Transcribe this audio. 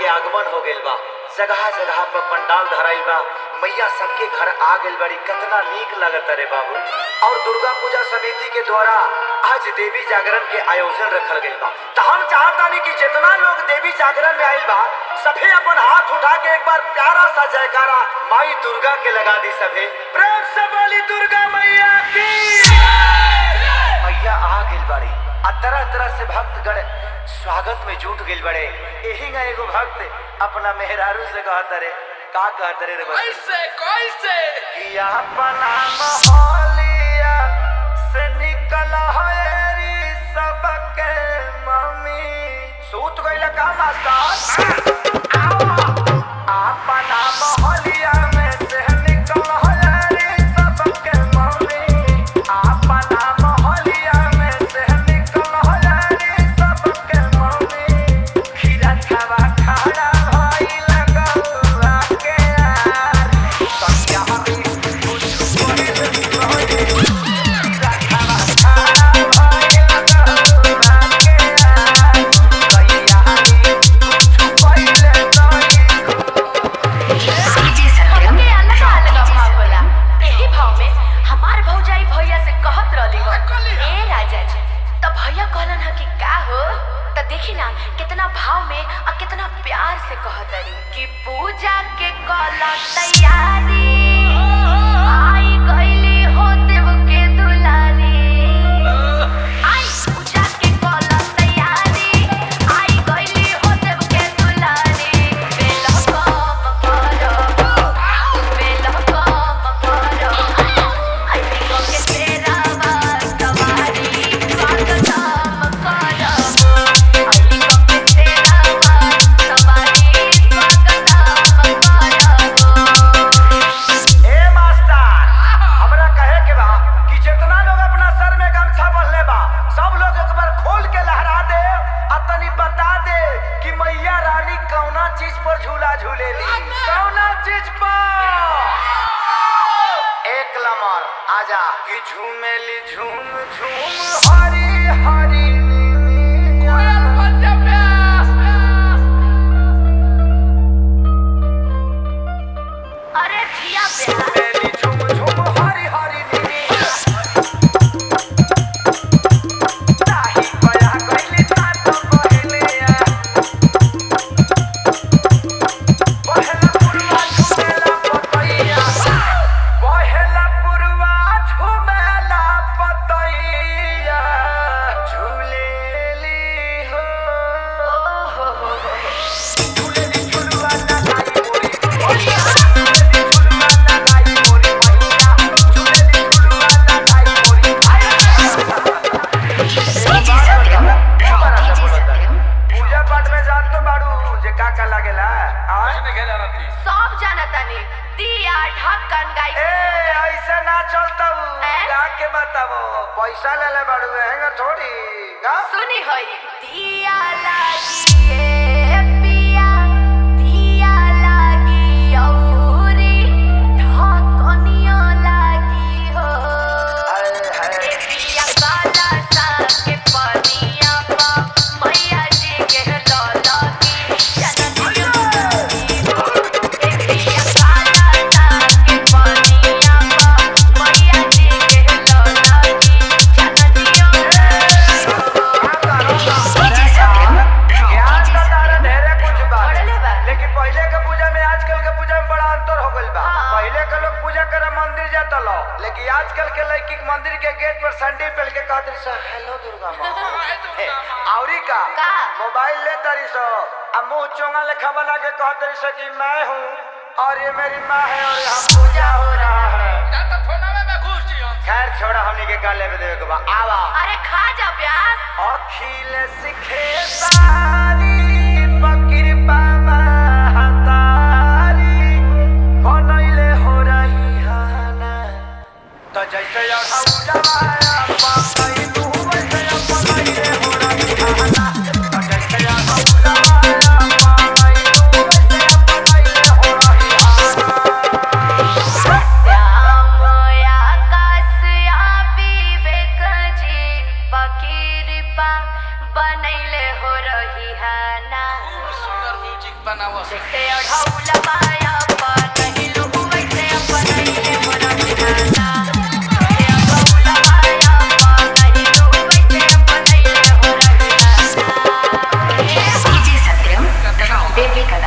के आगमन हो गइल बा जगह जगह पर पंडाल धराइल बा मैया सबके घर आ गइल बड़ी कितना नीक लगत रे बाबू और दुर्गा पूजा समिति के द्वारा आज देवी जागरण के आयोजन रखल गइल बा त हम चाहतानी कि जितना लोग देवी जागरण में आइल बा सभे अपन हाथ उठा के एक बार प्यारा सा जयकारा माई दुर्गा के लगा दी सभे प्रेम से बोली दुर्गा मैया की मैया आ गइल बड़ी आ तरह तरह से भक्तगण स्वागत में जुट गइल बड़े एही ना एगो भक्त अपना मेहरारू से कहत रे का कहत रे रे बच्चे? कैसे कैसे कि अपना मोहलिया से निकल हरी सबके मम्मी सूत गइल का मास्टर अपना मोहलिया में से निकल हरी सबके मम्मी अपना मोहलिया में से निकल हरी सबके मम्मी खीरा खावा खाड़ा भइल गौआ के यार सत्या हरी कुछ कोई खीरा खावा खाड़ा भइल गौआ के यार सैया हरी कुछ पहिले नहीं हमके अलग अलग भाव होला एही भाव में हमार भौजाई भैया से कहत रहली हो कहली हो। ए राजा जी त भैया कहलन ह कि का हो त देखी ना कितना भाव में और कितना प्यार से कहत रही कि पूजा के कल तैयारी आई गईली हो देव के दुलारी आई पूजा के कल तैयारी आई गईली हो देव के दुलारी बेल कम करो बेल कम करो आई बिको के तेरा सवारी स्वागतम करो आई बिको के तेरा सवारी स्वागतम करो ए मास्टर हमरा कहे के बा कि जितना लोग अपना सर में गमछा बंधले बा सब लोग एक बार खोल के लहरा दे आ तनी बता दे कि मैया रानी कौना चीज पर झूला झूलेली कौना चीज पर एक लमर आजा कि झूमेली झूम झूम हरी हरी नीनी कोयल बन जा प्यास अरे जिया प्यार झूमेली झूम झूम हरी हरी नीनी ताही गया गइली सात बहलिया बहला पुरवा झुमेला पतैया बहला पुरवा झुमेला पतैया झूलेली हो झूलेली झुलवा लगाई मोरी भैया झूलेली झुलवा लगाई मोरी भैया झूलेली झुलवा लगाई मोरी पूजा पाठ में जात तो बाड़ू जे का का लागेला आय किसने खेला रहती सब जानतानी दिया ढक्कन गाई ए ऐसे ना चलता हैं? गा के बताबो पैसा ले ले बाड़ू हैंगा थोड़ी गा सुनी होई दिया लागी ए पिया दिया लागी औरी ढक्कनिया लागी हो हाय ए हाय पिया काला सा के पनिया पा मैया जी के लौला की जननिया लागी हो ए पिया काला सा के पनिया पा मैया जी के लौला की जननिया लागी हो ज्ञान तो तारा ढेरे कुछ बा बढ़ले बा। लेकिन पहले के पूजा में आजकल के पूजा में बड़ा अंतर हो गइल बा हाँ। पहले के लोग पूजा करे मंदिर जाता लो लेकिन आजकल के लड़की के मंदिर के गेट पर सैंडल पहन के कहत रही सो हेलो दुर्गा माँ हाय दुर्गा माँ। औरी का का? मोबाइल ले तारी सो अब मुंह चोंगा लेखा बना के कहत रही सो कि मैं हूँ और ये मेरी माँ है और यहाँ पूजा हो रहा है जा तो फोनवे में घुस जियो खैर छोड़ा हमनी के का लेवे देवे के बा आवा अरे खा जा प्याज अखिल सिखे सारी बकिरपा महतारी बनैले हो रही हाना त जैसे अढ़ौलवाया पकैलू वैसे बनैले हो रही हाना त जैसे अढ़ौलवाया पकैलू वैसे बनैले हो रही हाना श्याम आकाश आ विवेक जी पकीरपा बनैले हो रही है ना खूब सुंदर म्यूजिक बनावस जैसे अढ़ौला माया बनहिलु वैसे अपनैले मोरा बिनाना जैसे अढ़ौला माया बनहिलु वैसे अपनैले मोरा बिनाना DJ Satyam, Bebi Kadam.